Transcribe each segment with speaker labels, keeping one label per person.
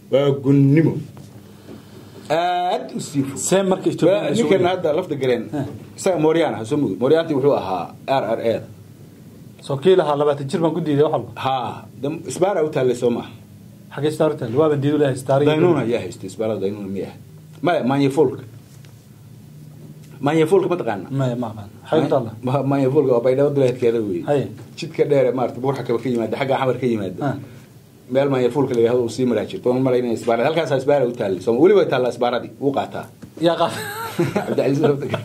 Speaker 1: waa gunnimo aad u sii fog
Speaker 2: see marka Ethiopia ay
Speaker 1: ninkan
Speaker 2: soo
Speaker 1: hadda lafta galeen isaga mooryaan ah soo mugid mooryaantii wuxuu ahaa r r a
Speaker 2: soo kii lahaa labaatan jir baan ku diiday wax walba
Speaker 1: ha dam- isbaara u taallay soo maaha
Speaker 2: xagee star taal waa ban diidu lahay star
Speaker 1: daynuuna ayaa haystay isbaarada daynuuna miya maya manyafolka manyafolka ma taqaana
Speaker 2: ma ma aqaan xagee ku taala
Speaker 1: Ma- manyafolka waa baydhabo duleedkeeda wey
Speaker 2: Haye.
Speaker 1: jidka dheere maarata buurxa kaba ka yimaada xagga xamar ka yimaada
Speaker 2: Ah.
Speaker 1: meel manyafolka la yihahdo uu sii maraa jirto oon malayna isbaara halkaas isbaara u taallay soo weliba taallaa isbaaradii wuu qaataa
Speaker 2: yaa qaad
Speaker 1: cabdicasiis lafta galeen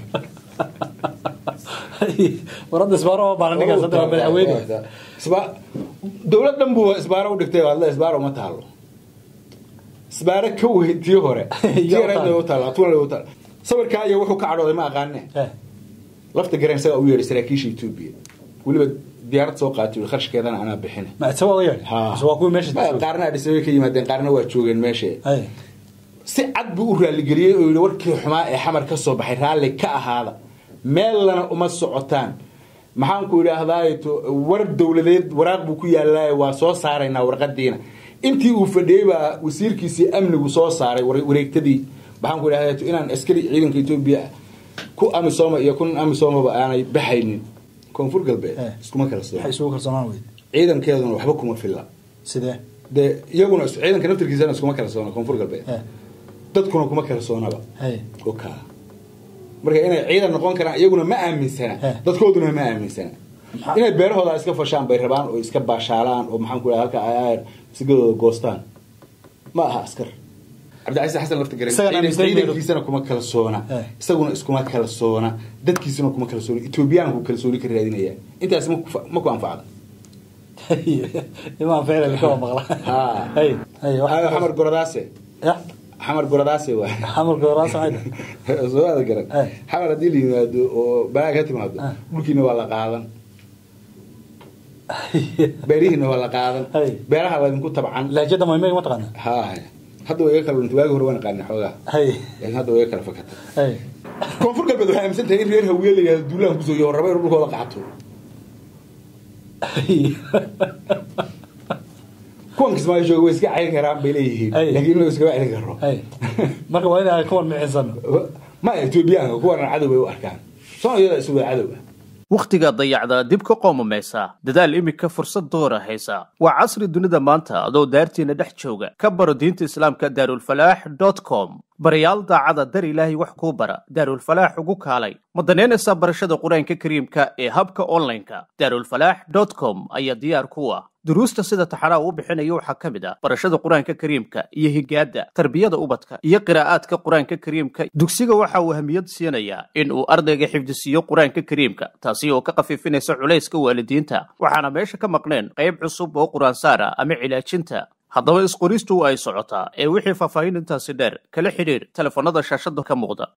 Speaker 2: warada isbaaro oo baaran ninkaas hadda waa madaxweyne
Speaker 1: Isba- dowlad dhan buu isbaaro u dhigtay hadla isbaaro uma taalo isbaaro ka weyn tii hore tii
Speaker 2: Yaa u
Speaker 1: yareedna
Speaker 2: taalo.
Speaker 1: u taalo tuuna u taalo sawirkaa iyo wuxuu ka cadhooday ma aqaane
Speaker 2: Eh,
Speaker 1: lafta gareen isaga u yeedhay saraakiisha etoobiya weliba diyaarad soo qaatay ui kharashkeedana anaa bixina
Speaker 2: ma isaga waa yeedhay
Speaker 1: Ha.
Speaker 2: Mise waa kuwii meesha
Speaker 1: Ma, qaarna adhisabay ka yimaadeen qaarna waa joogeen meesha
Speaker 2: Haye.
Speaker 1: si cad buu u raaligeliyey oo yidhi warkii xumaa ee xamar ka soo baxay raalli ka ahaada meellana uma socotaan maxaan ku idhaahdaa to- war dowladeed waraaq buu ku yaallaaye waa soo saaraynaa warqadiina intii uu fadhiyey baa wasiirkiisii amnigu soo saaray war- wareegtadii maxaan ku idhahdaa to inaan askari ciidanka etoobiya ku amisooma iyo kun amisoomaba aanay baxaynin koonfur galbeed
Speaker 2: Eh.
Speaker 1: iskuma kala
Speaker 2: waxay
Speaker 1: soo
Speaker 2: isugu kalsoonaan weyde
Speaker 1: ciidankeeduna waxba kuma filla
Speaker 2: sidee
Speaker 1: dee iyaguna is- ciidanka naftirkiisana iskuma kala soona koonfur galbeed
Speaker 2: Eh,
Speaker 1: dadkuna kuma kala soonaba
Speaker 2: haye.
Speaker 1: oka marka inay ciidan noqon karaan iyaguna ma aaminsana
Speaker 2: Eh.
Speaker 1: dadkooduna ma aaminsana
Speaker 2: Maxaa-
Speaker 1: inay beerahooda iska fashaan bay rabaan oo iska baashaalaan oo maxaan ku dhaha halka ay ayar sigadooda goostaan ma aha askar cabdicasiis xasan lafta garan
Speaker 2: Isagana
Speaker 1: ciidan-
Speaker 2: aaminsan
Speaker 1: ciidankiisana kuma kala soona
Speaker 2: Eh.
Speaker 1: isaguna iskuma kala soona dadkiisuna kuma kala soona etoobiyaanku kalsooni ka raadinaya intaas ma ku- ma ku anfacda
Speaker 2: imaan ficlan ka waa maqla
Speaker 1: Ha.
Speaker 2: haye haye wax-
Speaker 1: Ayo, xamar goradaase
Speaker 2: Ya,
Speaker 1: xamar goradaase waay
Speaker 2: xamarka waraasa maxay tahay?
Speaker 1: soo aada garan
Speaker 2: Eh.
Speaker 1: xamar haddii la yimaado oo balaa ka timaado
Speaker 2: Ah.
Speaker 1: dhulkiina waa la qaadan beerihiina waa la qaadan
Speaker 2: Hey.
Speaker 1: beeraha laydinku tabcan
Speaker 2: lahjada maymayga ma taqaana
Speaker 1: ha hadda waa iga kala dhuntay waagi hore waan qaana xoogaa
Speaker 2: haye
Speaker 1: laakiin hadda waa iga kala fakatay
Speaker 2: haye
Speaker 1: koonfur galbeed waxay aaminsan tahay in reer hawiye la yihahdo duulaan kusoo iyo raba inuu dhulkooda qaato kuwan kismaayo jooga way iska celin karaan bay leeyihiin
Speaker 2: Hey.
Speaker 1: laakiin inuu iskama celin karo
Speaker 2: haye marka waa inaa kuwan micisan
Speaker 1: ma etoobiyaanka kuwana cadow bay u arkaan soomaaliyada isu wada cadow ah
Speaker 3: wakhtiga dayacda dib ka qoomamaysa dadaal imika fursad doora haysa waa casri dunida maanta adoo daartiina dhex jooga ka baro diinta islaamka daarulfalaax com barayaal daacada dar ilaahay wax kuu bara daarulfalaax ugu kaalay ma danaynaysaa barashada qur-aanka kariimka ee habka online-ka daarulfalaax com ayaa diyaar ku ah duruusta sida taxanaa uu bixinayo waxaa ka mid ah barashada qur-aanka kariimka iyo higaada tarbiyada ubadka iyo qiraa'aadka qur-aanka kariimka dugsiga waxa uu ahmiyad siinayaa in uu ardayga xifdisiiyo qur-aanka kariimka taasi oo ka khafiifinaysa culayska waalidiinta waxaana meesha ka maqneen qayb cusub oo qur-aansaara ama cilaajinta haddaba isqoristu ay socotaa ee wixii faahfaahin intaasi dheer kala xidhiir telefoonnada shaashada ka muuqda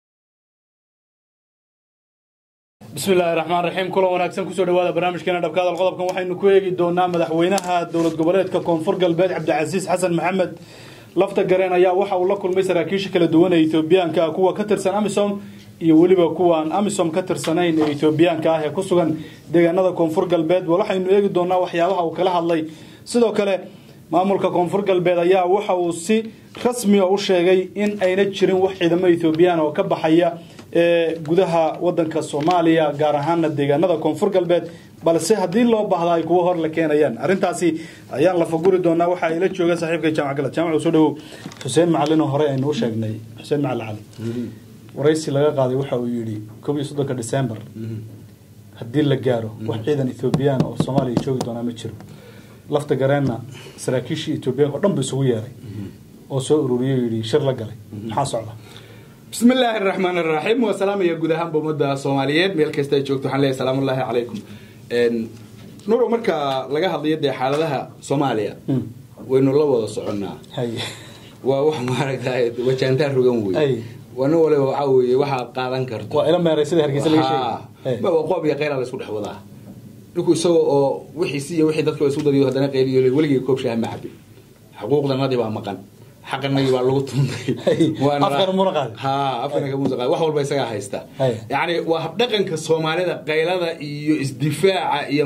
Speaker 2: bismi illaahi raxmaan raxiim kulan wanaagsan kusoo dhawaada barnaamijkeena dhabkaadal qodobkan waxaynu ku eegi doonaa madaxweynaha dowlad goboleedka koonfur galbeed cabdicasiis xasan maxamed lafta gareen ayaa waxa uu la kulmay saraakiisha kala duwan ee etoobiyaanka ah kuwa ka tirsan amisom iyo weliba kuwaan amisom ka tirsanayn ee etoobiyaanka ah ee ku sugan deegaanada koonfur galbeed wal waxaynu eegi doonaa waxyaabaha uu kala hadlay sidoo kale maamulka koonfur galbeed ayaa waxa uu si rasmi u sheegay in ayna jirin wax ciidamo etoobiyaan oo ka baxaya ee gudaha wadanka soomaaliya gaar ahaana deegaanada koonfur galbeed balse haddii loo baahda ay kuwa hor la keenayaan arrintaasi ayaan la faguri doonaa waxa ay la jooga saaxiibka jaamac galad jaamac soo dhawow xuseen macalin oo hore aynu u sheegnay xuseen macalin cali waraysi laga qaaday waxa uu yidhi koob iyo soddonka december haddii la gaaro wax ciidan ethoobiyan oo soomaaliya joogi doonaa ma jiro lafta gareenna saraakiishii etoobiyaanka o dhan bu isugu yeeray oo soo ururiyey oo yidhi shir la galay maxaa socda
Speaker 1: بسم الله الرحمن الرحيم والسلام يا جود هم بمدة صوماليين ميل كستا جوجت وحنا ليه سلام الله عليكم إن نورو مركا لقى هذه يدي حالها صوماليا وإنه الله وضع صعنا
Speaker 2: hay
Speaker 1: ووح مارك هاي وجانتار رجوم
Speaker 2: أي.
Speaker 1: وي وأنا ولا وعوي وح قادن كرت
Speaker 2: waa ila meeray sida hargeysa laga
Speaker 1: ها
Speaker 2: sheegay
Speaker 1: ما وقوب يا غير على سود حوضها لكو سو وحي سي وحي دتكو سود ديو هدنا قيل ولي كوب شاه معبي حقوقنا نادي بقى مقن xaqanagii baa lagu tumay
Speaker 2: Afkana muna qaadin.
Speaker 1: ha afkana kamusa qaadin wax walba isagaa haysta
Speaker 2: Hay.
Speaker 1: yacni waa habdhaqanka soomaalida qaylada iyo isdifaaca iyo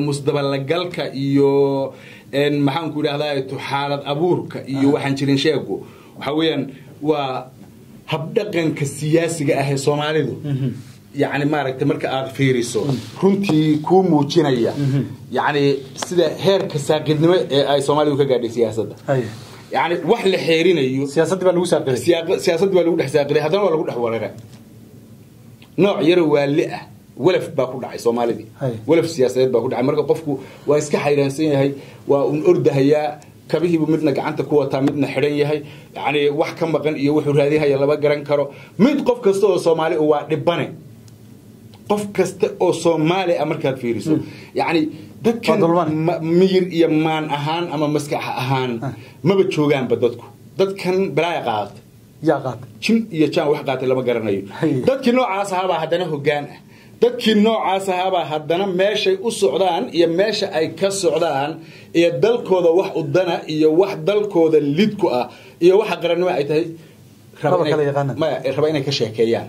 Speaker 1: musdabalagalka iyo en, maxaan ku idhahdaa xaalad abuurka iyo waxaan jirin sheegu waxaa weeyaan waa habdhaqanka siyaasiga ah ee soomaalidu yacni maaragtay marka aad fiiriso runtii kuu muujinaya yacni sida heerka saaqidnimo ee ay soomaalidu ka gaadhay siyaasadda
Speaker 2: Haye.
Speaker 1: yacni wax la xeerinayo
Speaker 2: siyaasaddii baa lagu saaqiday
Speaker 1: siyaaq- siyaasadda baa lagu dhex saaqiday haddana waa lagu dhex wareeray nooc yaro waali ah walaf baa ku dhacay soomaalidii
Speaker 2: Hay.
Speaker 1: walaf siyaasadeed baa ku dhacay marka qofku waa iska xayraansan yahay waa un ordahayaa kabihiibu midna gacanta ku wataa midna xidhan yahay yani wax ka maqan iyo wuxuu raadinhaya lama garan karo mid qof kasta oo soomaali u waa dhibane qof kasta oo soomaali ah markaad fiiriso yani dadkan
Speaker 2: Waa dulman.
Speaker 1: ma- miyir iyo maan ahaan ama maskax ahaan maba joogaanba dadku dadkan balaaya qaadata
Speaker 2: yaa qaatay
Speaker 1: jin iyo jaan wax qaatay lama garanayo
Speaker 2: Hay.
Speaker 1: dadkii noocaas ahaabaa haddana hoggaan ah dadkii noocaas ahaabaa haddana meeshay u socdaan iyo meesha ay ka socdaan iyo dalkooda wax udana iyo wax dalkooda lidku ah iyo waxa qarannimo ay tahay raba
Speaker 2: Raba
Speaker 1: inay-
Speaker 2: kala yaqaanaan.
Speaker 1: maya raba inay ka sheekeeyaan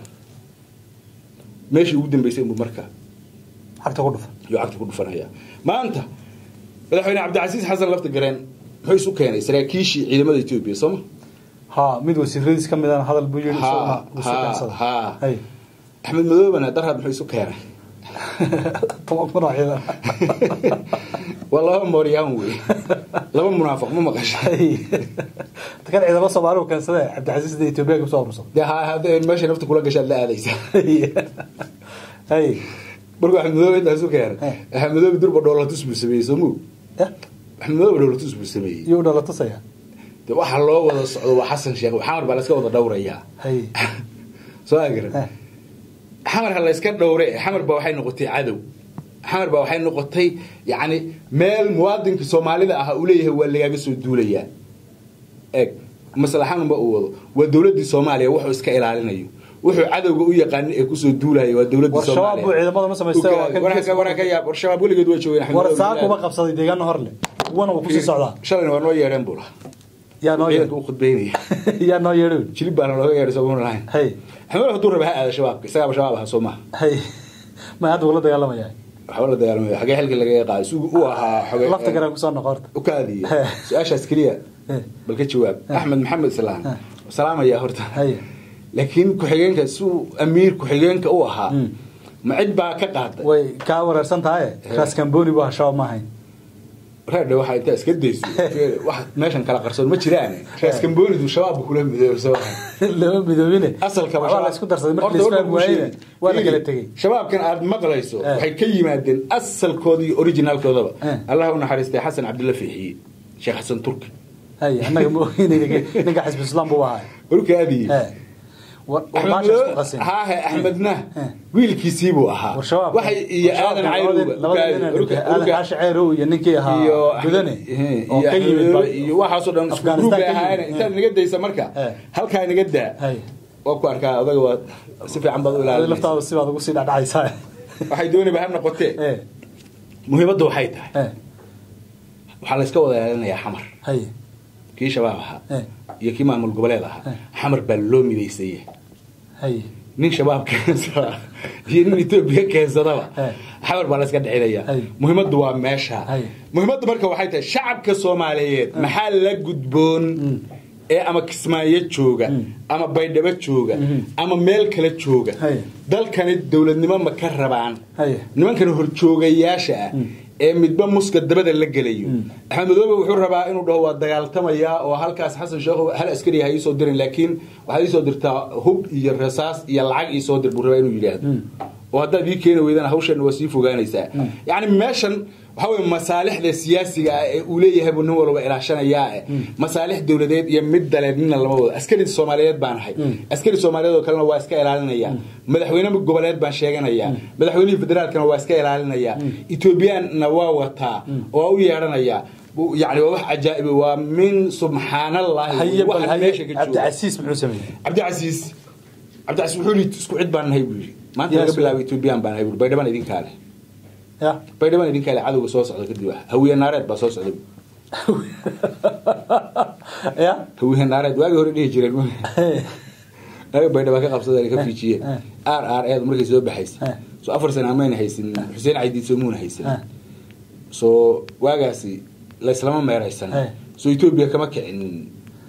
Speaker 1: meeshii ugu dambaysay inbuu marka
Speaker 2: xagta ku dhufa
Speaker 1: yuu cagta ku dhufanaya maanta madaxweyne cabdicasiis xasan lafta gareen muxuu isu keenay saraakiishii ciidamada etoobiya sooma
Speaker 2: ha mid wasiiradiis ka midana hadal buu yidhi
Speaker 1: Ha,
Speaker 2: isaguna wuu soo
Speaker 1: ha,
Speaker 2: keensaday.
Speaker 1: ha.
Speaker 2: Hay.
Speaker 1: axmed madoobana darhad muxuu isu keenay
Speaker 2: toban kun oo ciidan
Speaker 1: waa laba mooryaan wey laba munaafiq ma maqasha
Speaker 2: Hay. kan ciidamo soomaali uu keensadee cabdicasiis da etoobiya ka soo urursan
Speaker 1: dee ha hadda meesha nafta kula gashaad la aadaysa
Speaker 2: hay
Speaker 1: markuu axmed madoobe intaa isu keenay
Speaker 2: Eh.
Speaker 1: axmed madoobe durba dhoolatus buu sameeyey soo muu
Speaker 2: Eh,
Speaker 1: axmed madoobe dhoolatus buu sameeyey
Speaker 2: iyuu dhala tusaya
Speaker 1: de waxa loo wada socdo waa xasan sheekh xamar baa la iska wada dhowrayaa
Speaker 2: hay
Speaker 1: soo agaran
Speaker 2: Eh.
Speaker 1: xamar ha la iska dhowre xamar baa waxay noqotay cadow xamar baa waxay noqotay yacni meel muwaadinka soomaalida ah uu leeyahay waa lagaaga soo duulayaa eeg maslaxanunba uu wado waa dowladdii soomaaliya wuxuu iska ilaalinayo wuxuu cadowga u yaqaani ee kusoo duulaya waa dowladdii
Speaker 2: War shabaab buu ciidamada ma samaystay, waa kan
Speaker 1: Waraaka-
Speaker 2: geeska-
Speaker 1: waraaka yaab war shabaab weligeed waa joogeen Axmed
Speaker 2: war
Speaker 1: Madoobe
Speaker 2: saa kuma qabsaday deegaana hor leh kuwana wuu kusii socdaa
Speaker 1: shalayna waa noo yeedheen buu lahaa
Speaker 2: yaa noo
Speaker 1: ciidanka
Speaker 2: yeedho
Speaker 1: u khudbeynaya
Speaker 2: yaa noo yeedho
Speaker 1: jilib baana looga yeedhay sooma lahayn
Speaker 2: hay
Speaker 1: axmed hadduu raba ha aada shabaabka isagaaba shabaab aha soo maaha
Speaker 2: hay ma hadda ula dagaalamaya
Speaker 1: waxba la dagaalamaya xagee xilka laga qaaday si uu ahaa xoge
Speaker 2: lafta garaan kusoo noqo horta
Speaker 1: ukaadiya
Speaker 2: He.
Speaker 1: su-aashaas keliya
Speaker 2: He.
Speaker 1: bal ka jawaab axmed maxamed islaan
Speaker 2: He.
Speaker 1: salaamaya horta
Speaker 2: Hay.
Speaker 1: laakiin ku-xigeenka suu amiir ku-xigeenka u ahaa
Speaker 2: Mm.
Speaker 1: ma cid baa ka qaaday
Speaker 2: way kaa wareersan tahay raas kamboni buu ahaa shabaab ma ahayn
Speaker 1: reerdhe waxaa intaa iska dayso wax meeshan kala qarsoon ma jiraan raaskamboonidu shabaabba kula midoobo soo
Speaker 2: lama midoobine
Speaker 1: asalkaba
Speaker 2: waa la isku darsaday markii la isfahmi waayena waa la kala tegey
Speaker 1: shabaabkan aad maqlayso
Speaker 2: Eh.
Speaker 1: waxay ka yimaadeen asalkooda iyo originaalkoodaba
Speaker 2: Eh.
Speaker 1: allah u naxariistay xasan cabdilla fiixiye sheekh xasan turki
Speaker 2: hay annaga ma ogeyna ninka xisbi islaam buu ahaa
Speaker 1: warkaadii
Speaker 2: Eh. War- war
Speaker 1: Axmed
Speaker 2: baasha isku
Speaker 1: Madoobe-
Speaker 2: qasin.
Speaker 1: haahe axmedna
Speaker 2: Eh.
Speaker 1: wiilkiisii buu ahaa
Speaker 2: war shabaab
Speaker 1: waxay iyo aadan cayruba
Speaker 2: labada nin aadan xaashi ceyrow iyo ninkii ahaa
Speaker 1: iyo
Speaker 2: gudane
Speaker 1: eh,
Speaker 2: oo
Speaker 1: iyo
Speaker 2: ka yimid
Speaker 1: Axmed
Speaker 2: ba-
Speaker 1: iyo waxaasoo dhan isku
Speaker 2: Afghanistan
Speaker 1: gruub bay
Speaker 2: ka yimid.
Speaker 1: ahaayeen intaad naga daysa marka
Speaker 2: Eh.
Speaker 1: halkaa naga daa
Speaker 2: hay
Speaker 1: waa ku arkaa odaga waa si fiican baad u
Speaker 2: Adiga
Speaker 1: ilaalinaysa
Speaker 2: laftaada sibaad ugu sii dhacdhacaysaa
Speaker 1: waxay doonayba ha noqotee
Speaker 2: Eh,
Speaker 1: muhiimadda waxay tahay
Speaker 2: eh,
Speaker 1: waxaa la iska wada ilaalinayaa xamar
Speaker 2: hay
Speaker 1: kii shabaab ahaa
Speaker 2: Eh.
Speaker 1: iyo kii maamul goboleed ahaa
Speaker 2: Eh.
Speaker 1: xamar baa loo midaysaya
Speaker 2: hay
Speaker 1: nin shabaab keensada iyo nin etoobiya keensadaba
Speaker 2: Eh.
Speaker 1: xamar baa la iska dhexinaya
Speaker 2: Hay.
Speaker 1: muhiimaddu waa meesha
Speaker 2: Hay.
Speaker 1: muhiimaddu marka waxay tahay shacabka soomaaliyeed maxaa la gudboon ee ama kismaayo jooga ama baydhabo jooga ama meel kale jooga
Speaker 2: Hay.
Speaker 1: dalkani dowladnimo ma ka rabaan
Speaker 2: Hay.
Speaker 1: nimankan horjoogayaasha ah ee midba muska dabada la gelayo axmed madoobe wuxuu rabaa inuu dhaho waa dagaaltamayaa oo halkaas xasan sheekho hal askari ha iisoo dirin laakiin waxaad iisoo dirtaa hub iyo rasaas iyo lacag iisoo dir buu rabaa inuu yidhaahdo oo haddaad ii keeni weydana hawshan waa sii fogaanaysaa yacni meeshan waxaa weye masaalixda siyaasiga ah ee uu leeyahay buu nin walba ilaashanayaa eh masaalix dowladeed iyo mid daleed nina lama wado askari soomaaliyeed baan ahay askari soomaaliyeed oo kalena waa iska ilaalinaya madaxweyne goboleed baan sheeganaya madaxweynihii federaalkana waa iska ilaalinaya etoobiyaanna waa wataa oo waa u yeedhanaya yani waa wax cajaa'iba waa min subxaanallahi
Speaker 2: haye bal
Speaker 1: waxa
Speaker 2: haye
Speaker 1: meesha ka jooga
Speaker 2: cabdicasiis muxuu sameeyey
Speaker 1: cabdicasiis cabdicasiis wuxuu yidhi isku cid baan nahay buu yidhi maanta
Speaker 2: Yes.
Speaker 1: laga bilaabo etoobiyaan baan nahay buu yidhi baydhabaan idinkaa leh
Speaker 2: ya
Speaker 1: baydhabaan idinkaa leh cadowga soo socda kadib ah hawiye naareed baa soo socda
Speaker 2: ya
Speaker 1: hawiye naareed waagii hore dhihi jireen naga baydhaba ka qabsadeen ka fiijiyeen
Speaker 2: Eh.
Speaker 1: r r eed markay soo baxaysay
Speaker 2: Eh.
Speaker 1: soo afar sana amayna haysin xuseen caydiid soo muuna haysan
Speaker 2: Eh.
Speaker 1: soo waagaasi layslama meeraysan
Speaker 2: Eh.
Speaker 1: soo etoobiya kama kicinin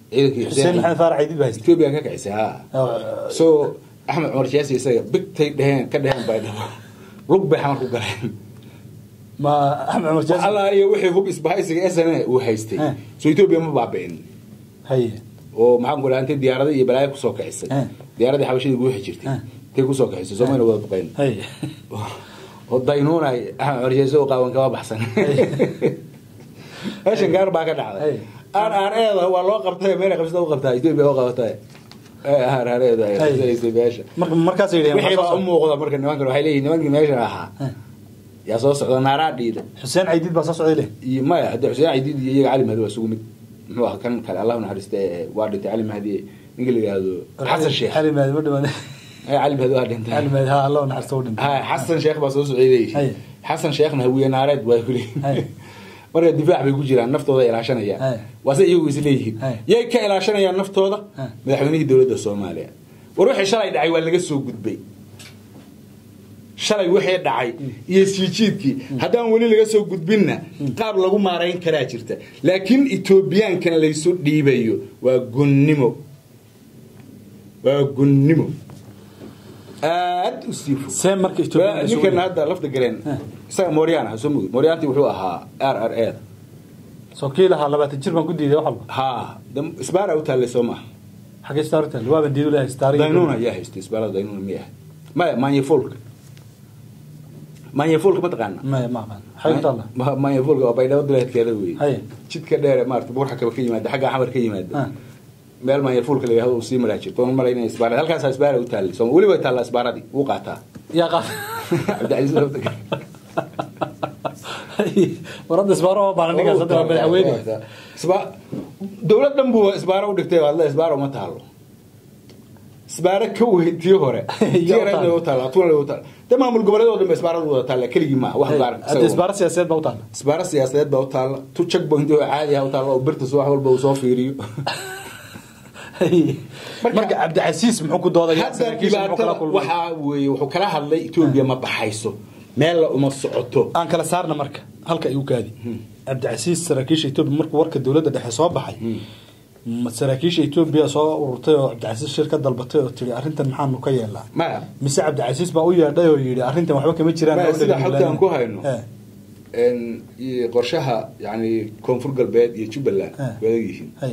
Speaker 1: ciidankii
Speaker 2: xuseen maxamed faarax ciidid baa haysta
Speaker 1: etoobiya ka kicisay ha
Speaker 2: Oo,
Speaker 1: so axmed cumar siyaasi isaga bigtay dheheen ka dheheen bay dhabo lug bay xamar ku galeen
Speaker 2: ma axmed cumar jaasi
Speaker 1: allah iyo wixii hub isbahaysiga sn uu haystay
Speaker 2: Eh.
Speaker 1: so etoobiya ma baabi'in
Speaker 2: haye
Speaker 1: oo maxaan ku intay diyaarada iyo balaayo kusoo kicisay
Speaker 2: Eh.
Speaker 1: diyaaradii xabashadii guuxi jirtay
Speaker 2: Eh.
Speaker 1: intay kusoo kicisay soomayna wada duqeyn
Speaker 2: haye
Speaker 1: oo daynuunay axmed cumar siyaasi oo qaawan kama baxsan meeshan gaar baa ka dhacday
Speaker 2: Hey.
Speaker 1: aan aan eeda waa loo qabtay meel qabsada u qabtaa etoobiya oo qabatay aan aan eeda ay
Speaker 2: Hey.
Speaker 1: qabsanaysay meesha
Speaker 2: marka markaas ay yidhaheen
Speaker 1: wixii
Speaker 2: waxaa
Speaker 1: baa
Speaker 2: soo
Speaker 1: u
Speaker 2: socda.
Speaker 1: muuqda marka nimankan waxay leeyihin nimankii meeshan ahaa
Speaker 2: Eh.
Speaker 1: yaa soo socda naaraa dhiida
Speaker 2: xuseen ciidid baa soo socday leh
Speaker 1: iyo maya hadda xuseen cidiid iyo iyaga cali mahdi waa isugu mid muxuu ahaa kan kale allah naxariista ee waa dhintay cali mahdi ninka la yidhaahdo xasan sheekh
Speaker 2: xali maadi ma dhiman
Speaker 1: Eh, cali mahdi waa dhintay
Speaker 2: xali maadi ha allah u naxariisto u dhintay
Speaker 1: ha xasan sheekh baa soo socday
Speaker 2: Hay.
Speaker 1: xasan sheekhna hawiye naareed waa kuli
Speaker 2: Hay.
Speaker 1: marka difaac bay ku jiraan naftooda ilaashanayaan
Speaker 2: Hay.
Speaker 1: waase iyagu is leeyihiin
Speaker 2: Hay.
Speaker 1: yay ka ilaashanayaan naftooda
Speaker 2: Hay.
Speaker 1: madaxweynihii dowladda soomaaliya war wixii shalay dhacay waa laga soo gudbay shalay wixii dhacay iyo siijiidkii haddaan weli laga soo gudbinna qaab lagu maarayn karaa jirta laakiin etoobiyaankan laysu dhiibayo waa gunnimo waa gunnimo aad u sii fog
Speaker 2: see marka Ethiopia
Speaker 1: Waa-
Speaker 2: la soo
Speaker 1: ninkan
Speaker 2: wadi-
Speaker 1: hadda lafta galeen
Speaker 2: Eh.
Speaker 1: isaga mooryaan ah soo mugid mooryaantii wuxuu ahaa r r e
Speaker 2: soo kii lahaa labaatan jir baan ku diiday wax walba
Speaker 1: ha dam- isbaara u taallay soo maaha
Speaker 2: xagee staaritan waaban diidu lehay staari
Speaker 1: daynuuna ayaa haystay isbaarada daynuuna miya maya manyafolka manyafolka ma taqaana
Speaker 2: maya ma aqaan xagee ku taalla
Speaker 1: Ma- manyafolka waa baydhabo duleedkeeda wey
Speaker 2: Haye.
Speaker 1: jidka dheere maarata buurxa kaba ka yimaada xagga xamar ka yimaada
Speaker 2: Ah.
Speaker 1: meel manyafolka la yihahdo uu sii maraa jirto oon malay inay isbaara halkaasaa isbaara u taallay soo weli way taallaa isbaaradii wuu qaataa
Speaker 2: yaa qaad
Speaker 1: cabdicasiis lafta gale
Speaker 2: warada isbaaro oo baahan ninkaas hadda waa madaxweyne
Speaker 1: Isba- dowlad dhan buu isbaaro u dhigtay hadla isbaaro uma taalo isbaaro ka weyn tii hore tii
Speaker 2: Yaa u
Speaker 1: hore
Speaker 2: taalo.
Speaker 1: u taala tuula u taala de maamul goboleedoo dhan ba isbaaradu wada taala keligii maaha wax gaar
Speaker 2: hadda isbaaro siyaasadeed baa u taalla
Speaker 1: isbaaro siyaasadeed baa u taala tu checkpoint oo caadi ah u taala oo birtas wax walba uu soo fiiriyo
Speaker 2: marka cabdicasiis muxuu ku doodaya
Speaker 1: hadda
Speaker 2: saraakiisha muxuu kala
Speaker 1: dhibaatada
Speaker 2: kulmay
Speaker 1: waxaa weeye wuxuu kala hadlay etoobiya ma baxayso meel la uma socoto
Speaker 2: aan kala saarna marka halka igu kaadi cabdicasiis saraakiisha etoobiya markuu warka dowladda dhexe soo baxay ma saraakiisha etoobiya soo ururtay oo cabdicasiis shir ka dalbatay oo tiri arrintan maxaanu ka yeelnaa
Speaker 1: maya
Speaker 2: mise cabdicasiis baa u yeedhay oo yidhi arrintan waxba kama jiraan
Speaker 1: Maya,
Speaker 2: oo
Speaker 1: sida
Speaker 2: dhegin
Speaker 1: xogta aan
Speaker 2: bilaabin.
Speaker 1: ku hayno.
Speaker 2: Eh,
Speaker 1: En, iyo qorshaha yani koonfur galbeed iyo jubbaland
Speaker 2: Eh.
Speaker 1: way adag yihiin
Speaker 2: hay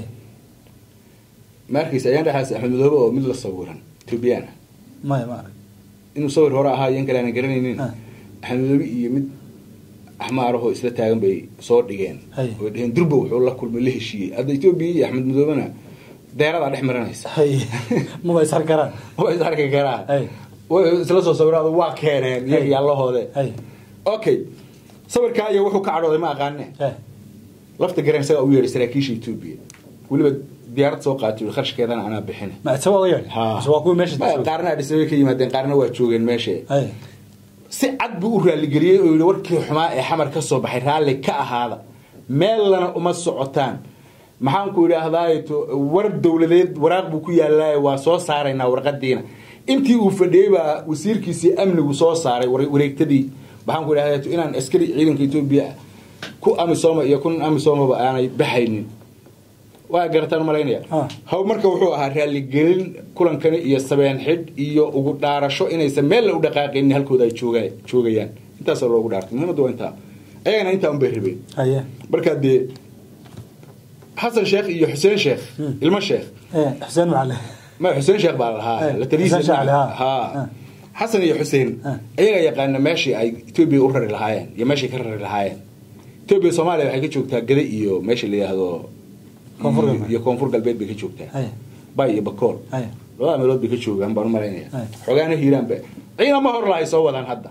Speaker 1: markiis ayaan dhexaas axmed madoobe oo mid la sawiran etoobiyaan ah
Speaker 2: maya ma arag
Speaker 1: inuu sawir hore ahaa iyan kale aanan garanaynin
Speaker 2: Ah.
Speaker 1: axmed madoobe iyo mid axmaarahoo isla taagan bay soo dhigeen
Speaker 2: Hay.
Speaker 1: oo dheheen durba wuxuu la kulmay la heshiiyey hadda etoobiya iyo axmed madoobena deeradaa dhex maranaysa
Speaker 2: hay maba ishar karaan
Speaker 1: way is arki karaan
Speaker 2: Hay.
Speaker 1: way isla soo sawiraado waa keeneen
Speaker 2: Hay.
Speaker 1: iyaga yallahoode
Speaker 2: hay
Speaker 1: okay sawirkaa iyo wuxuu ka cadhooday ma aqaane
Speaker 2: eh,
Speaker 1: lafta garan isaga u yeedhay saraakiisha etoobiya weliba diyaarad soo qaatay kharashkeedana anaa bixina
Speaker 2: ma isaga waa yeedhay mise waa kuwii meesha
Speaker 1: Ma-
Speaker 2: joogay?
Speaker 1: qaarna adhisabay ka yimaadeen qaarna waa joogeen meesha
Speaker 2: hay
Speaker 1: si cad buu u raaligeliyey oo yihi warkii xumaa ee xamar ka soo baxay raalli ka ahaada meellana uma socotaan maxaanku idhaahdaa war dowladeed waraaq buu ku yaallaaye waa soo saaraynaa warqadiina intii uu fadhiyey baa wasiirkiisii amnigu soo saaray war- wareegtadii maxaanku idhahdaa inaan askari ciidanka etoobiya ku amisooma iyo kun amisoomaba aanay baxaynin waa garataan malaynaya
Speaker 2: Ah.
Speaker 1: haw marka wuxuu ahaa raaligelin kulankani iyo sabeen xidh iyo ugu dhaarasho inaysan meel la u dhaqaaqaynin halkooda ay jooga joogayaan intaasoo loogu dhaartay muhiimaddu waa intaa ayagana intaa un bay rabeen
Speaker 2: haye
Speaker 1: markaa dee xasan sheekh iyo xuseen sheekh ilmo sheekh
Speaker 2: eh, xuseen macale
Speaker 1: ma xuseen sheekh baa lahaa
Speaker 2: Eh,
Speaker 1: la taliyiisa
Speaker 2: Xuseen Sheekh,
Speaker 1: ma-
Speaker 2: ha.
Speaker 1: ha
Speaker 2: Eh.
Speaker 1: xasan iyo xuseen
Speaker 2: Eh.
Speaker 1: ayaga yaqaana meeshii ay etoobiya u rari lahaayeen iyo meeshii ka rari lahaayeen etoobiya soomaaliya waxay ka joogtaa gade iyo meesha la yidhaahdo
Speaker 2: Koonfur
Speaker 1: iyo-
Speaker 2: galbeed.
Speaker 1: iyo koonfur galbeed bay ka joogtaa
Speaker 2: Haye.
Speaker 1: bay iyo bakool
Speaker 2: Haye.
Speaker 1: labada meelood bay ka joogaan baan u malaynaya
Speaker 2: Haye.
Speaker 1: xogaana hiiraanba ciidamo hor lahay soo wadaan hadda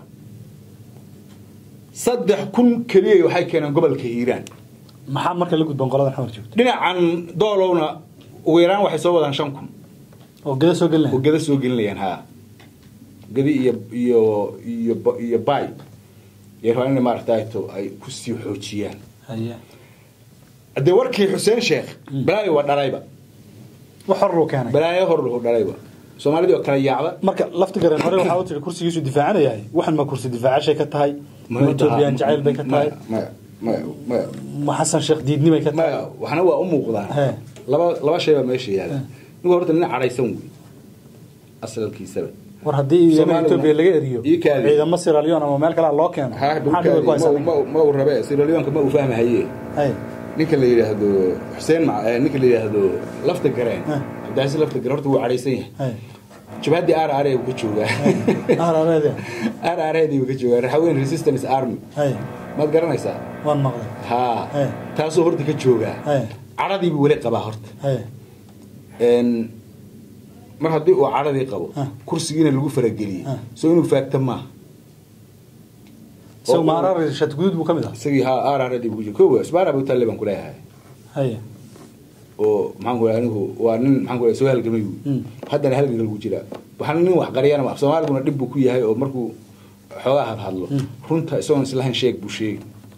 Speaker 1: saddex kun keliya waxay keeneen gobolka hiiraan
Speaker 2: maxaa marka la gudban qoladan xamar joogto
Speaker 1: dhinacan doolowna ugu yaraan waxay soo wadaan shan kun
Speaker 2: oo gada soo
Speaker 1: oo
Speaker 2: gelinaya
Speaker 1: gada soo gelinayaan ha gadi iyo iyo iyo ba- iyo bay iyo rabaan in maaragtayto ay kusii xoojiyaan
Speaker 2: haye
Speaker 1: haddee warkii xuseen sheekh balaayo waa dhalayba
Speaker 2: wax hor luu keenay
Speaker 1: balaayo hor lahu dhalayba soomaalidii oo kala yaacda
Speaker 2: marka laftigareen hore waxaa u tiri kursigiisu difaacanayahay waxan ma kursi difaacashay ka tahay ma etoobiyaan jacayl bay ka tahay
Speaker 1: maya maya maya
Speaker 2: ma xasan sheekh diidni bay ka tahay
Speaker 1: maya waxna waa u muuqdaan
Speaker 2: He.
Speaker 1: laba laba shay baa meesha yaala ninku horta nin cadhaysan wey asalkiisaba
Speaker 2: war haddii
Speaker 1: Soomaalina-
Speaker 2: etoobiya laga eriyo
Speaker 1: Ii kaadi.
Speaker 2: ciidamo sierra leone ama meel kale loo keeno
Speaker 1: ha
Speaker 2: maxaa dhibay ku haysaa ninka?
Speaker 1: ma uu rabe siralyoonka ma uu fahmahaye
Speaker 2: Hay.
Speaker 1: ninka la yidhaahdo xuseen ma eh, ninka la yidhaahdo lafta gareen
Speaker 2: Ah.
Speaker 1: cabdicasiis lafta gareen horta wuu cadhaysan yahay
Speaker 2: Hay.
Speaker 1: jabhaddii r r buu ka joogaa
Speaker 2: ahrareede
Speaker 1: r r buu ka joogaa raxaweyn resistance army
Speaker 2: hay
Speaker 1: maad garanaysaa
Speaker 2: waan maqlay
Speaker 1: ha
Speaker 2: Eh.
Speaker 1: taasuu horta ka joogaa
Speaker 2: Hey.
Speaker 1: cadhadiibuu weli qabaa horta
Speaker 2: hay
Speaker 1: Een, mar haddii uu cadhadii qabo
Speaker 2: Ah.
Speaker 1: kursigiina lagu farageliyey
Speaker 2: Ah.
Speaker 1: soo inuu faagta maaha
Speaker 2: isagu
Speaker 1: Oo-
Speaker 2: maarar shatguduud buu ka mid ah
Speaker 1: isagii ha r r buu ku jiro kowa isbaara buu talle baan kuleeyahay
Speaker 2: hay
Speaker 1: oo maxaan ku anigu waa nin maxaan ku soo halgamay wy
Speaker 2: Mm.
Speaker 1: haddana halganka lagu jiraa waxaana nin wax qariyana af soomaaliguna dhib buu ku yahay oo markuu xoogaa hadhadlo runta isagoon islahayn sheeg buu sheegi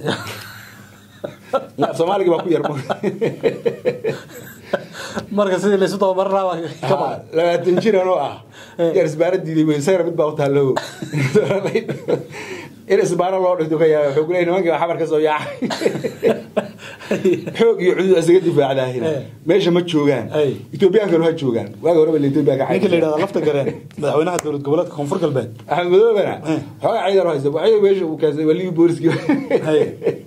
Speaker 1: af soomaaligi baa ku yar
Speaker 2: marka sidii laysu tababaran lahaa baa ka
Speaker 1: Ha,
Speaker 2: badan
Speaker 1: labaatan jir anoo ah
Speaker 2: Eh.
Speaker 1: yar isbaara diiday wey isagana mid baa u taallo in isbaara loo dhinto ka yaaba wuxuu kuleeyay nimankii baa xabar ka soo yaacay xoog iyo cudud isaga difaacdaahina
Speaker 2: Eh.
Speaker 1: meesha ma joogaan
Speaker 2: Ay.
Speaker 1: etoobiyaankanu ha joogaan waaga horeba la etoobiya ka
Speaker 2: ninka la yidhahda lafta gareen madaxweynaha dowlad goboleedka koonfur galbeed
Speaker 1: axmed madoobana
Speaker 2: Eh.
Speaker 1: xoogaa ciidan u haysta waxay meesha uu kaasay waa libi booliskii
Speaker 2: Hay.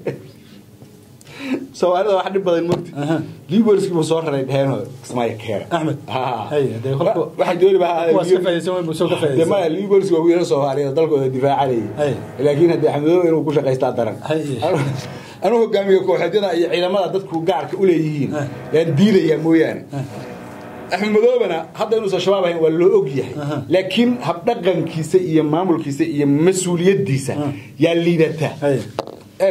Speaker 1: soomaalida wax dhib badan mogta
Speaker 2: Aha.
Speaker 1: libi booliskii buu soo raray dheheenoo ismaayo keena
Speaker 2: Axmed.
Speaker 1: Ha.
Speaker 2: Hay, dee kolka-
Speaker 1: waxay dooni baa
Speaker 2: kuwaas ka faa'iidaysan weyn buu soo ka faa'iidaysan.
Speaker 1: dee maya libi booliski waa wiilal soomaaliyeed oo dalkooda
Speaker 2: Hay.
Speaker 1: difaacanayay laakiin haddii axmed madoobe inuu ku shaqaystaa daran
Speaker 2: Hay.
Speaker 1: anuu hogaamiye kooxeedyada iyo ciidamada dadku gaarka u leeyihiin
Speaker 2: Eh.
Speaker 1: yaan diidayaa mooyaane axmed madoobena hadda inuusan shabaab ahayn waa loo og yahay
Speaker 2: Aha.
Speaker 1: laakiin habdhaqankiisa iyo maamulkiisa iyo mas-uuliyadiisa yaa liidata
Speaker 2: Hay.
Speaker 1: eeg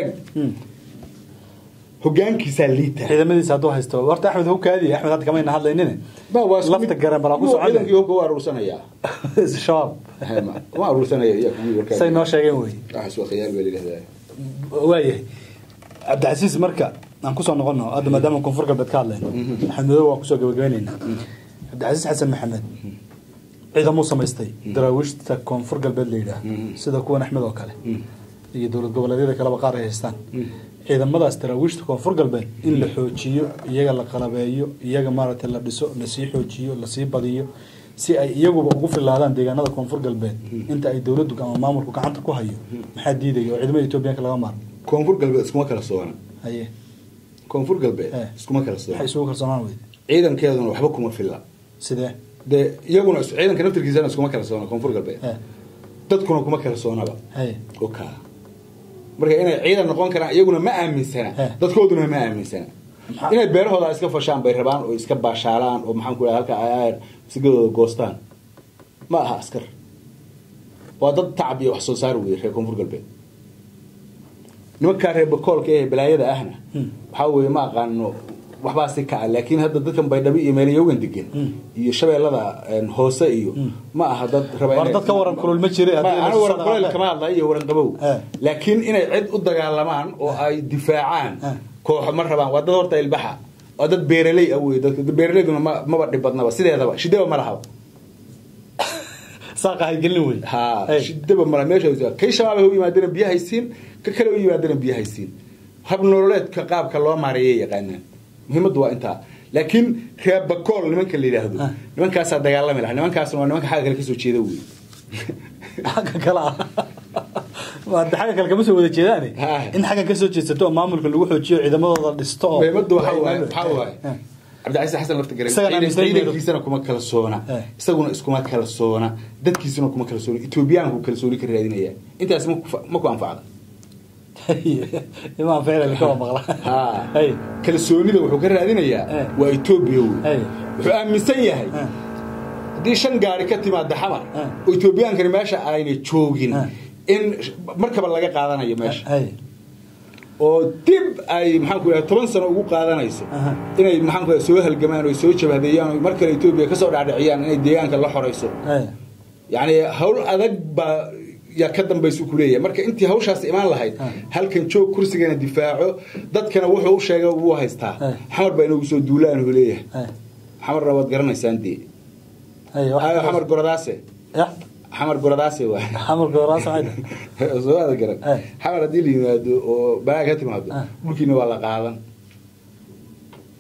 Speaker 1: hogaankiisaa liita
Speaker 2: ciidamadiisa hadduu haysto horta axmed hawkaadi axmed hadda kamayna hadlaynine
Speaker 1: Ba, waa isku
Speaker 2: lafta
Speaker 1: mid-
Speaker 2: gareen balaa ku
Speaker 1: Kuwa
Speaker 2: socon
Speaker 1: ciidankii hubka waa aruursanayaa
Speaker 2: shabaab
Speaker 1: ma aruursanaya iya kuwii warkaa
Speaker 2: say noo sheegeen wey
Speaker 1: waxaas waa khiyaal baa layidhahdaa
Speaker 2: waayahay cabdicasiis marka aan kusoo noqono hadda maadaama koonfur galbeed ka hadlayno maxamed madow waan kusoo gabagabaynaynaa cabdicasiis xasan maxamed ciidamuu samaystay daraawiishta koonfur galbeed la yidhaah sida kuwan axmed oo kale iyo dowlad goboleedyada kaleba qaar ay haystaan ciidamadaas daraawiishta koonfur galbeed in la xoojiyo iyaga la qalabeeyo iyaga maaragtay la dhiso lasii xoojiyo lasii badiyo si ay iyaguba ugu filaadaan deegaanada koonfur galbeed inta ay dowladdu ama maamulku gacanta ku hayo maxaa diidaya oo ciidamada etoobiyaanka laga maarmo
Speaker 1: koonfur galbeed iskuma kala soona
Speaker 2: haye
Speaker 1: koonfur galbeed
Speaker 2: Eh.
Speaker 1: iskuma kala soona
Speaker 2: maxay isugu kalsoonaan weyde
Speaker 1: ciidankeeduna waxba kuma filla
Speaker 2: sidee
Speaker 1: dee iyaguna is- ciidanka naftirkiisana iskuma kala soona koonfur galbeed
Speaker 2: Eh,
Speaker 1: dadkuna kuma kala soonaba
Speaker 2: haye
Speaker 1: oo kaa marka inay ciidan noqon karaan iyaguna ma aaminsana
Speaker 2: Eh.
Speaker 1: dadkooduna ma aaminsana
Speaker 2: Maxaa-
Speaker 1: inay beerahooda iska fashaan bay rabaan oo iska baashaalaan oo maxaan ku dhaha halka ay sigadooda goostaan ma aha askar waa dad tacab iyo wax soo saar weeye reer koonfur galbeed nimankaa reer bakoolka ee balaayada ahna
Speaker 2: Hmm.
Speaker 1: waxaa weeye ma aqaano waxbaa si kaca laakiin hadda dadkan baydhabo iyo meelayogan degan
Speaker 2: Hmm.
Speaker 1: iyo shabeellada een, hoose iyo ma aha dad raba
Speaker 2: war
Speaker 1: inay-
Speaker 2: dadka waran kulul ma jire
Speaker 1: Ma, anigu waran kuleyl kama hadlayo iyo waran qabow
Speaker 2: Eh.
Speaker 1: laakiin inay cid u dagaalamaan oo ay difaacaan
Speaker 2: Eh.
Speaker 1: kooxo ma rabaan waa dad horta ilbaxa waa dad beeraley ah wey dadka beeraleyduna ma maba dhib badnaba sideedaba shidaba ma lahaba
Speaker 2: saaqa haygelin wey
Speaker 1: ha
Speaker 2: Hey.
Speaker 1: shidaba ma laha meesha kay shabaab u yimaadana biyo haysiin ka kale u yimaadana biyo haysiin hab nololeedka qaabka loo maareeyay yaqaanaan muhiimaddu waa intaa laakiin reer bakool nimanka la yidhaahdo
Speaker 2: Ah.
Speaker 1: nimankaasaa dagaalami laha nimankaasna waa nimanka xagga kale kasoo jeeda wey
Speaker 2: xagga kale ah waa xagga kale kama soo wada jeedaane
Speaker 1: Ha.
Speaker 2: in xaggan ka soo jeedsato oo maamulka lagu xoojiyo ciidamadooda dhisto oo
Speaker 1: muhiimaddu waxaa waaye waxaa waaye
Speaker 2: Eh.
Speaker 1: cabdicasiis xasan lafta garan
Speaker 2: Isagana
Speaker 1: ciidan-
Speaker 2: aaminsan
Speaker 1: ciidankiisana kuma kala soona
Speaker 2: Eh.
Speaker 1: isaguna iskuma kala soona dadkiisuna kuma kala soona etoobiyaanku kalsooni ka raadinaya intaas ma ku fa- ma ku anfacda
Speaker 2: imaan ficlan kama maqla
Speaker 1: ha
Speaker 2: Hey.
Speaker 1: kalsoonida wuxuu ka raadinayaa
Speaker 2: Eh.
Speaker 1: waa etoobiya wey
Speaker 2: Hey.
Speaker 1: wuxuu aaminsan yahay
Speaker 2: Eh.
Speaker 1: haddii shan gaari ka timaada xamar
Speaker 2: Eh.
Speaker 1: oo etoobiyaankani meesha aynay joogin
Speaker 2: Eh.
Speaker 1: in markaba laga qaadanayo meesha
Speaker 2: Hey.
Speaker 1: oo dib ay maxaan ku idhaha toban sano ugu qaadanayso
Speaker 2: Aha.
Speaker 1: inay maxaan ku idhaha soo halgamaan oo soo jabhadeeyaan oo mar kale etoobiya kasoo dhaadhiciyaan inay deegaanka la xorayso
Speaker 2: Hey.
Speaker 1: yacni hawl adag baa yaa ka dambaysa ku leeyahay marka intii hawshaas imaan lahayd
Speaker 2: Ah.
Speaker 1: halkan joog kursigana difaaco dadkana wuxuu u sheegay wuu haystaa
Speaker 2: Ah.
Speaker 1: xamar baa inagu soo duulaan uu leeyahay
Speaker 2: Hey.
Speaker 1: xamarna waad garanaysaan dee
Speaker 2: Hey, wax-
Speaker 1: Ayo, xamar goradaase
Speaker 2: Yah,
Speaker 1: xamar goradaase waay
Speaker 2: xamarka waraas maxay tahay?
Speaker 1: soo aada garan
Speaker 2: Eh.
Speaker 1: xamar haddii la yimaado oo balaa ka timaado
Speaker 2: Ah.
Speaker 1: dhulkiina waa la qaadan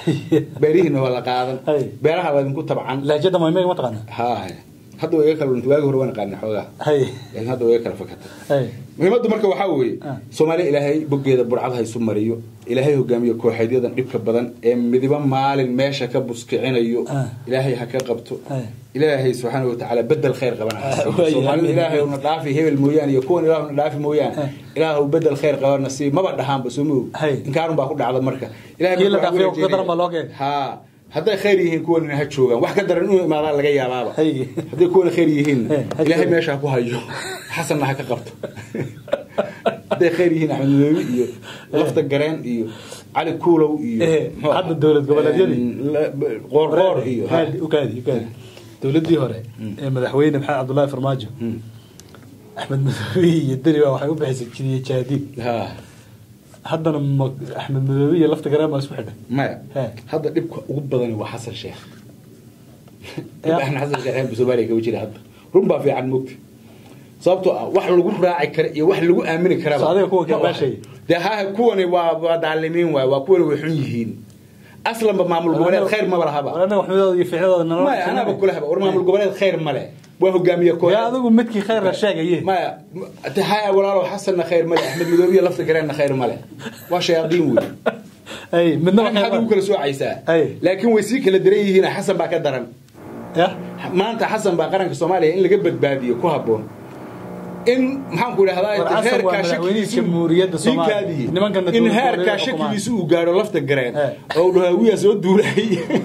Speaker 1: beerihiina waa la qaadan
Speaker 2: Hay.
Speaker 1: beeraha waa idinku tabcan
Speaker 2: lahjada maymayga ma taqaana
Speaker 1: ha hadda waa iga kala dhuntay waagi hore waan aqaana xoogaa
Speaker 2: hay
Speaker 1: laakiin hadda waa iga kala fakatay
Speaker 2: hay
Speaker 1: muhiimaddu marka waxaa weeye
Speaker 2: Ah.
Speaker 1: soomaaliya ilaahay boggeeda burcad ha isu mariyo ilaahay hogaamiyo kooxeedyadan dhibka badan ee midiba maalin meesha ka buskicinayo
Speaker 2: Ah.
Speaker 1: ilaahay ha ka qabto
Speaker 2: Ay.
Speaker 1: ilaahay subxaana watacaala bedel khayr qabana ha siiyo.
Speaker 2: Waayo,
Speaker 1: soomaalida
Speaker 2: amiin.
Speaker 1: ilaahay una dhaafi hebel mooyaane iyo kuwan ilaah una dhaafi mooyaane
Speaker 2: Ah.
Speaker 1: ilaahu bedel khayr qabana sii maba dhahaanba soo moog
Speaker 2: Hay.
Speaker 1: inkaarun baa ku dhacda marka Ilaahay
Speaker 2: Kii la
Speaker 1: marka waxaa
Speaker 2: dhaafiyo
Speaker 1: ku
Speaker 2: ka daran baa loo keenay.
Speaker 1: ha hadday khayr yihiin kuwanina ha joogaan wax ka daran inuu imaadaan laga yaabaaba
Speaker 2: Hay.
Speaker 1: hadday kuwana khayr yihiin
Speaker 2: Eh, ha
Speaker 1: ilaahay
Speaker 2: joogaan.
Speaker 1: meesha ha ku hayo xasanna ha ka qabto hadday khayr yihiin axmed madoobi iyo lafta gareen iyo cali kuulow iyo
Speaker 2: Eh,
Speaker 1: muxuu
Speaker 2: hadda
Speaker 1: ahaa?
Speaker 2: dowlad goboleedyadii.
Speaker 1: Eh, la- qoorqoor iyo ha.
Speaker 2: Haadi, ukaadi ukaadi dowladii hore ee madaxweyne maxamed cabdullaahi farmaajo
Speaker 1: Hmm.
Speaker 2: axmed madoobe iyo deni baa waxay u bixisay jiriye jaadiid
Speaker 1: ha
Speaker 2: haddana ma- axmed madoobe iyo lafta gareen baa isku xidhay
Speaker 1: maya
Speaker 2: He.
Speaker 1: hadda dhibka ugu badani waa xasan sheekh
Speaker 2: Ya.
Speaker 1: axmed xasan sheekh ee soomaaliya kaga jira hadda run baa fiican mogta sababtoo ah wax lagu raaci kara iyo wax lagu aamini karaba
Speaker 2: So adiga kuwa ka
Speaker 1: ma wahay.
Speaker 2: baashaya?
Speaker 1: dee ha kuwani waa waa daalimiin waay waa kuwani way xun yihiin aslanba maamul goboleed khayr maba lahaba
Speaker 2: anaga waxmidooda iyo ficnadooda nala
Speaker 1: maya anaaba kula haba war maamul goboleed khayr male waa hogaamiye koox
Speaker 2: yaa adigu midkii khayr la sheegaye
Speaker 1: maya te haya walaalo xasanna khayr male axmed madoobiya lafta gareenna khayr male waa shayaadiin wey
Speaker 2: ay midnaba
Speaker 1: maxaad ugu kala soocaysaa
Speaker 2: Ay.
Speaker 1: laakiin way sii kala daran yihiin xasan baa ka daran
Speaker 2: ya
Speaker 1: maanta xasan baa qaranka soomaaliya in laga badbaadiyo ku haboon in maxaan ku idhahdaa
Speaker 2: War Xasan waa
Speaker 1: heerkaa
Speaker 2: madaxweynihii
Speaker 1: shakigiisu
Speaker 2: Jamhuuriyadda Soomaaliya.
Speaker 1: Ikaadii.
Speaker 2: Nimankana
Speaker 1: in
Speaker 2: dowlad
Speaker 1: heerkaa
Speaker 2: goboleedka
Speaker 1: shakigiisu uu gaadho lafta gareen
Speaker 2: Eh.
Speaker 1: oo uu dhaho hawiyaa soo duulay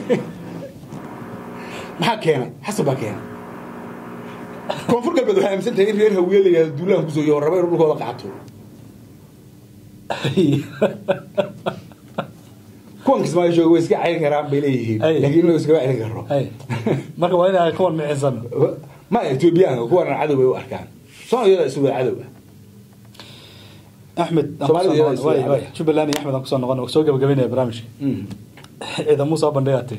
Speaker 1: maxaa keenay xasan baa keenay koonfur galbeed waxay aaminsan tahay in reer hawiye la yidhahdo duulaan kusoo iyo raba inuu dhulkooda qaato kuwan kismaayo jooga way iska celin karaan bay leeyihiin
Speaker 2: Ay.
Speaker 1: laakiin inuu iskama celin karo
Speaker 2: ay marka waa inaa kuwan micisan
Speaker 1: ma etoobiyaanka kuwana cadow bay u arkaan soomaaliyada isu wada cadow ah
Speaker 2: axmed aan
Speaker 1: Soomaalida
Speaker 2: kusoo
Speaker 1: iyada
Speaker 2: noqon-
Speaker 1: isu
Speaker 2: waay,
Speaker 1: wada
Speaker 2: waay. jubbaland iyo axmed aan kusoo noqon soo gabagabeynaya barnaamijka ciidamuu soo bandhigaatay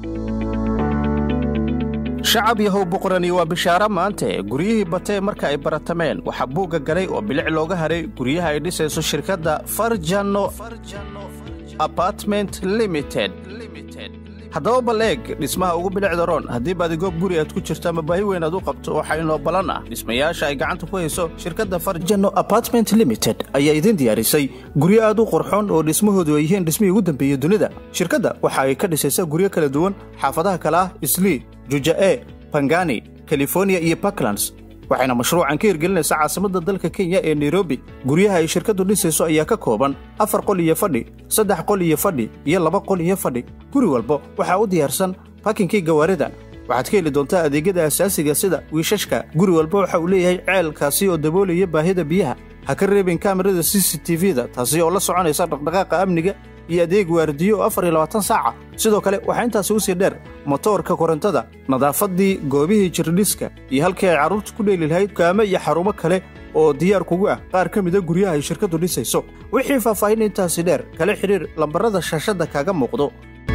Speaker 3: shacab yahow boqorani waa bishaaro maante guryihii batee marka ay baratameen waxaa buugga galay oo bilic looga haray guryaha ay dhisayso shirkadda farjano apartment limited haddaba bal eeg dhismaha ugu bilicda roon haddii baadigoob guri aad ku jirto ama baahi weyn aad u qabto waxaa inoo ballan ah dhismayaasha ay gacanta ku hayso shirkadda farjano apartment limited ayaa idin diyaarisay guryo aad u qurxoon oo dhismahoodu ay yihiin dhismihii ugu dambeeyey dunida shirkadda waxa ay ka dhisaysaa guryo kala duwan xaafadaha kale ah islii juja'e bangani california iyo puntlands waxayna mashruucan ka hirgelinaysaa caasimadda dalka kenya ee nairobi guryaha ay shirkaddu dhisayso ayaa ka kooban afar qol iyo fadhi saddex qol iyo fadhi iyo laba qol iyo fadhi guri walba waxaa u diyaarsan bakinkii gawaarida waxaad ka heli doontaa adeegyada asaasiga sida wiishashka guri walba waxa uu leeyahay ceelkaasi oo daboolaya baahida biyaha ha ka reebin kaamirada c c t v-da taasi oo la soconaysa dhaqdhaqaaqa amniga iyo adeeg waardiyo oo afar iyo labaatan saaca sidoo kale waxaa intaasi usii dheer motoorka korontada nadaafadii goobihii jirdhiska iyo halkii ay carruurta ku dheeli lahayd kaame iyo xarumo kale oo diyaar kugu ah qaar ka mida guryaha ay shirkaddu dhisayso wixii faahfaahin intaasi dheer kala xidhiir lambarada shaashadda kaaga muuqdo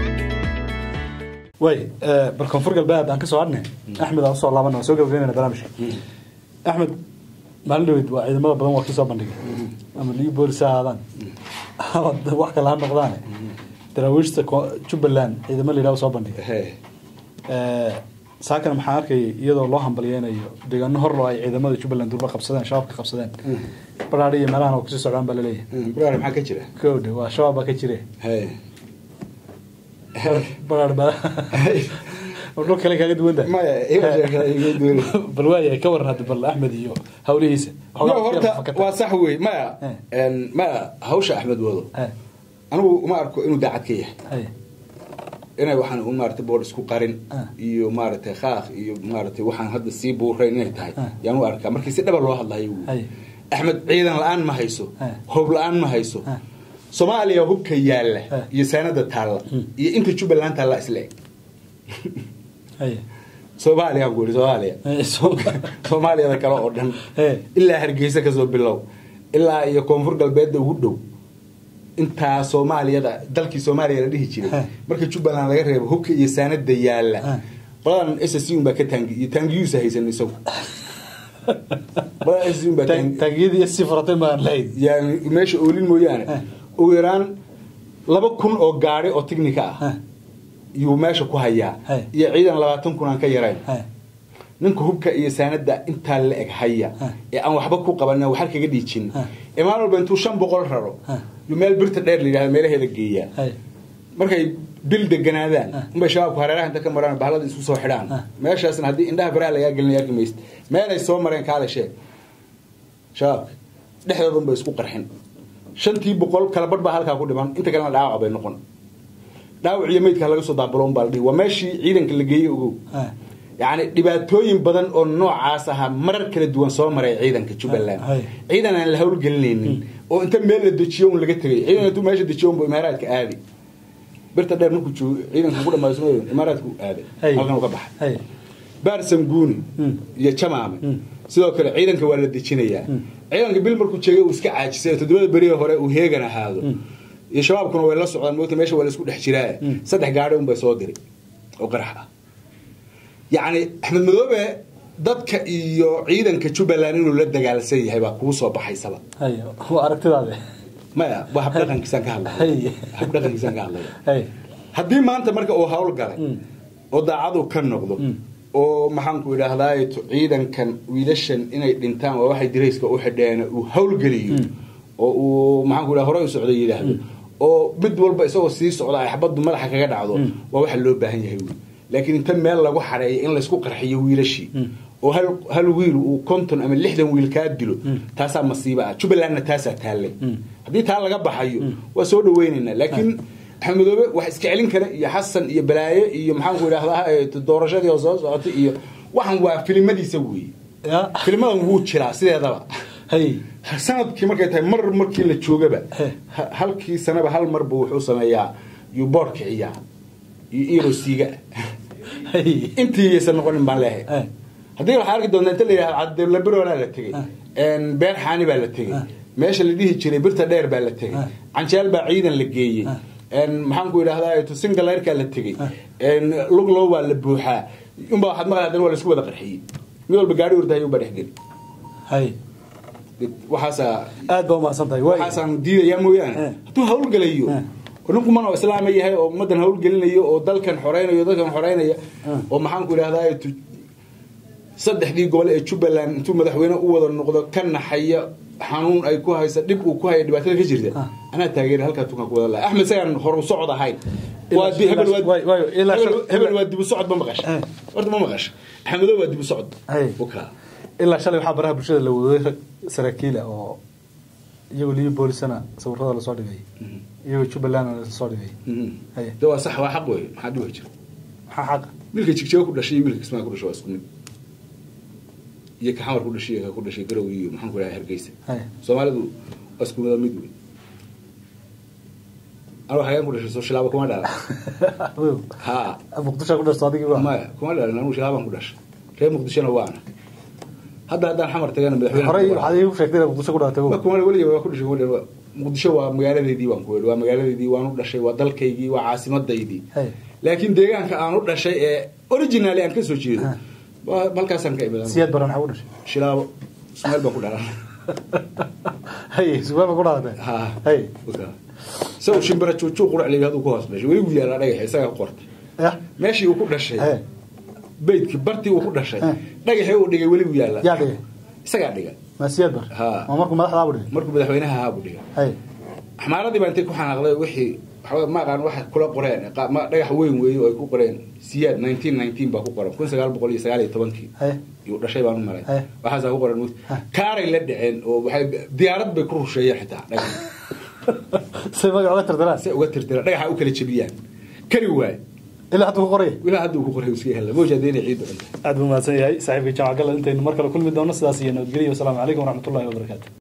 Speaker 2: way bal koonfur galbeed aan ka soo hadhnay axmed aan usoo laabana waan soo gabagabeynayna barnaamijka axmed maalin dhaweyd waa ciidamada badan waa kii soo bandhigay ama liu boolis ha ahaadaan ama wax kale ha noqdaane daraawiishta ko- jubbaland ciidamo la yidhaha soo bandhigay saakana maxaan arkayay iyadoo loo hambalyeynayo deegaano horlo ay ciidamada jubbaland durba qabsadeen shabaabka qabsadeen baraadhi iyo meelahan oo kusii socdaan baa laleeyahay
Speaker 1: buraar maxaa ka jira
Speaker 2: kowdhe waa shabaab baa ka jire
Speaker 1: Hey.
Speaker 2: baraadhi baa dhul kale kaaga duwan tahay
Speaker 1: maya iga sheekada iga duwan
Speaker 2: bal waayahay ka waran hadda bal axmed iyo hawlihiisa
Speaker 1: yo horta waa sax wey maya
Speaker 2: Eh.
Speaker 1: En, maya hawsha axmed wado anigu uma arko inuu daacad ka yahay inay waxaan u maaragtay bool isku qarin
Speaker 2: Ah.
Speaker 1: iyo maaragtay khaaq iyo maaragtay waxaan hadda sii buurayn inay tahay
Speaker 2: Ah.
Speaker 1: yaan u arkaa markii si dhaba loo hadlayo uu.
Speaker 2: Hay.
Speaker 1: axmed ciidan la-aan ma hayso
Speaker 2: Ah.
Speaker 1: hoob la-aan ma hayso
Speaker 2: Ah.
Speaker 1: soomaaliya hubka yaalla
Speaker 2: Ah.
Speaker 1: iyo saanada taalla iyo inta jubbaland taalla isla eg soomaaliya ku yidhi soomaaliya soomaaliyada kale oo dhan
Speaker 2: Eh.
Speaker 1: ilaa hargeysa kasoo bilow ilaa iyo koonfur galbeedda ugu dhow intaa soomaaliyada dalkii soomaaliya la dhihi jiray
Speaker 2: Eh.
Speaker 1: marka jubbaland laga reebo hubka iyo saanada yaalla
Speaker 2: Eh.
Speaker 1: qoladan s s un baa ka taangi iyo taangiyuusa haysan isagu qoladan s s un baa taangi
Speaker 2: taangiyadii si furatay baan lahayd
Speaker 1: yani meesha oolin mooyaane
Speaker 2: Eh.
Speaker 1: ugu yaraan laba kun oo gaari oo tignika ah
Speaker 2: Ha.
Speaker 1: yuu meesha ku hayaa
Speaker 2: Hey.
Speaker 1: iyo ciidan labaatan kun aan ka yarayn
Speaker 2: Ha.
Speaker 1: ninka hubka iyo saanada intaa la eg haya
Speaker 2: Ha.
Speaker 1: ee aan waxba ku qaban waxal kaga dhiijin
Speaker 2: Ha.
Speaker 1: ee maalin walba intuu shan boqol raro
Speaker 2: Ha.
Speaker 1: yuu meel birta dheer la yidhahda meelaheeda geeyaa
Speaker 2: Ha.
Speaker 1: markay bil deganaadaan
Speaker 2: Ha.
Speaker 1: unbay shabaabku hareeraha inta ka maraan bahlada isku soo xidhaan
Speaker 2: Ha.
Speaker 1: meeshaasna haddii indhaha baraha lagaa gelinaya arki maysid meelay soo mareen kaale sheeg shabaabka dhexdoodan bay isku qarxin shantii boqol kala badh baa halkaa ku dhiman inta kalena dhaawac bay noqon dhaawac iyo meydka laga soo daabuloon baa la dhihi waa meeshii ciidanka la geeyey ogow
Speaker 2: Ha.
Speaker 1: yacni dhibaatooyin badan oo noocaas ahaa marar kala duwan soo maray ciidanka jubbaland
Speaker 2: Hay.
Speaker 1: ciidan aan la howlgelinaynin oo inta meel la dejiyo un laga tegay ciidan intuu meesha dejiyo unbu imaaraadka aadi birta dheer markuu joogo ciidanka ku dhamaayo soo imaaraadku aaday
Speaker 2: Hay.
Speaker 1: halkan uu ka baxay
Speaker 2: Hay.
Speaker 1: baarsan guuni
Speaker 2: Mm.
Speaker 1: iyo jamaame sidoo kale ciidanka waa la dejinayaa ciidanka bil markuu jeegay uu iska caajisay oo toddobada beriga hore uu heegan ahaado iyo shabaabkuna way la socdaan moogta meesha waa la isku dhex jiraa saddex gaadhi unbay soo diray oo qarax ah yacni axmed madoobe dadka iyo ciidanka jubbaland inuu la dagaalsan yahay baa kuu soo baxaysaba
Speaker 2: Hay. waa aragtidaade
Speaker 1: maya waa habdhaqankiisaan ka hadlaya
Speaker 2: Hay.
Speaker 1: habdhaqankiisaan ka hadlaya
Speaker 2: Hay.
Speaker 1: haddii maanta marka uu hawl galay oo daacadu ka noqdo oo maxaanku idhaahdaa ciidankan wiilashan inay dhintaan waa waxay dirayska u xidheen uu hawlgeliyo oo uu maxaanku idhaha hore u socdo yidhaahdo oo mid walba isagoo sii socda ay xabaddu madaxa kaga dhacdo waa waxa loo baahan yahay wey laakiin inta meel lagu xareeyo in laysku qarxiyo wiilashii oo hal hal wiil uu konton ama lixdan wiil kaa dilo taasaa masiiba ah jubbalandna taasaa taallay haddii taa laga baxayo waa soo dhaweynaynaa laakiin axmed madoobe wax iska celin kara iyo xasan iyo balaaye iyo maxaanku idhahdaa eh, doorashadii oo soo socotay iyo waxan waa filimadiisa weeye
Speaker 2: Ya.
Speaker 1: filimadan wuu jiraa sideedaba
Speaker 2: Hay.
Speaker 1: sanadkii markay tahay mar markii la joogaba
Speaker 2: He.
Speaker 1: ha- halkii sanaba hal mar buu wuxuu sameeyaa yuu boor kiciyaa iyo irosiiga
Speaker 2: Hay.
Speaker 1: intii yaysan noqonin baan leehay
Speaker 2: He.
Speaker 1: haddii waxaa arki doontaa inta la yidhahdo cabdilabiroolaa la tegey beer xaani baa la tegey meesha la dhihi jiray birta dheer baa la tegey canjeel baa ciidan la geeyey maxaanku idhahdaa singaleyrkaa la tegey luglow baa la buuxaa unbaa waxaad maqlay haddana waa laisku wada qarxiyey mid walba gaari ordahay unbaa dhexgeli
Speaker 2: Hay.
Speaker 1: waxaasaa
Speaker 2: aad baa umahadsan tahay waay
Speaker 1: waxaasaan diidayaa mooyaane
Speaker 2: Eh.
Speaker 1: hadduu hawlgelayo
Speaker 2: Eh.
Speaker 1: oo nin kuman oo islaama yahay oo ummaddan hawlgelinayo oo dalkan xoreynayo dalkan xoreynaya oo maxaanku idhahdaa saddexdii gobol ee jubbaland intuu madaxweyne u wada noqdo ka naxaya xanuun ay ku haysa dhib uu ku haya dhibaatada ka jirta anaa taageera halkaa tukan ku wada laha axmed sagaan horu socod ahayn waa di- hebel waa-
Speaker 2: waay- waay, ilaa
Speaker 1: hebel-
Speaker 2: shal-
Speaker 1: hebel waa dibu socod ma maqasha
Speaker 2: Eh.
Speaker 1: horta ma maqasha axmedo waa dibu socod
Speaker 2: Hey.
Speaker 1: Wakaa.
Speaker 2: ilaa shalay waxaa baraha bulshada la waday rag saraakiila oo iyagoo liyo boolisana sawirada lasoo dhigay iyagoo jubbalandna lasoo dhigay
Speaker 1: Mhm.
Speaker 2: Haye.
Speaker 1: de waa sax waa xaq wey maxaa dhibi jira
Speaker 2: maxaa xaqa
Speaker 1: wiilka jigjiga ku dhashay iyo wiilka kismaa ku dhashay waa isku mid iyo ka xamar ku dhashay iyo ka ku dhashay garow iyo maxaan ku dhahay hargeysa
Speaker 2: Haye.
Speaker 1: soomaalidu waa isku mid mid wey anuu xagaan ku dhashay soo shilaabo kuma dhalan ha
Speaker 2: muqdisho ku dhashto adigii waa
Speaker 1: maya kuma dhalan anuu shilaabaan ku dhashay reer muqdishona waana hadda haddaan xamar tagana madaxweyne
Speaker 2: horey waxaad iigu sheegtay inaad muqdisho ku dhalatay
Speaker 1: ma kuma weliga waa ku dhashay kuma dhalan muqdisho waa magaaladeydii waan ku waa magaaladeydii waan u dhashay waa dalkaygii waa caasimadaydii
Speaker 2: Haye.
Speaker 1: laakiin deegaanka aan u dhashay ee originally aan ka soo jeedo waa halkaasaan ka imid
Speaker 2: siyaad baran maxaa ku dhashay
Speaker 1: shilaabo ismaail baan ku dhalan
Speaker 2: haye sugaal ku dhalatay
Speaker 1: ha
Speaker 2: haye
Speaker 1: isagu shimbira juujuu qurac leeyahay haduu ku hoos dhashay weli wuu yaalaa dhagax isagaa ku qortay
Speaker 2: ya
Speaker 1: meeshii uu ku dhashay
Speaker 2: haye
Speaker 1: beydkii bartii uu ku dhashay
Speaker 2: Eh.
Speaker 1: dhagaxii uu dhigay weli wuu yaalaa
Speaker 2: yaa dhigay
Speaker 1: isagaa dhiga
Speaker 2: ma siyaad bar
Speaker 1: Ha.
Speaker 2: ma markuu madaxda abu dhigay
Speaker 1: markuu madaxweynaha ahaa buu dhiga
Speaker 2: haye
Speaker 1: axmaaradii baa intay ku xanaaqday wixii waxba ma aqaan waxa kula qoreen qa- ma- dhagax weyn weeye oo ay ku qoreen siyaad 1919 baa ku qoran 1919
Speaker 2: haye
Speaker 1: yuu dhashay baan u maray
Speaker 2: Eh.
Speaker 1: waxaasaa ku qoran kaaray la dhaceen oo waxay diyaarad bay ku rusheeyeen xitaa dhagax
Speaker 2: say magac uga tirtiraan
Speaker 1: si uga tirtira dhagaxa u kala jebiyaan kari waay
Speaker 2: ilaa hadda ku qoraya
Speaker 1: ilaa hadda uu ku qoray iska hela mawjaa deena ciid dhanta
Speaker 2: aad buu mahadsan yahay saaxiibka jaamac galla intaynu mar kale kulmi doono sidaas iyo nabadgelyo wasalaamu calaykum waraxmatullahi wabarakaatu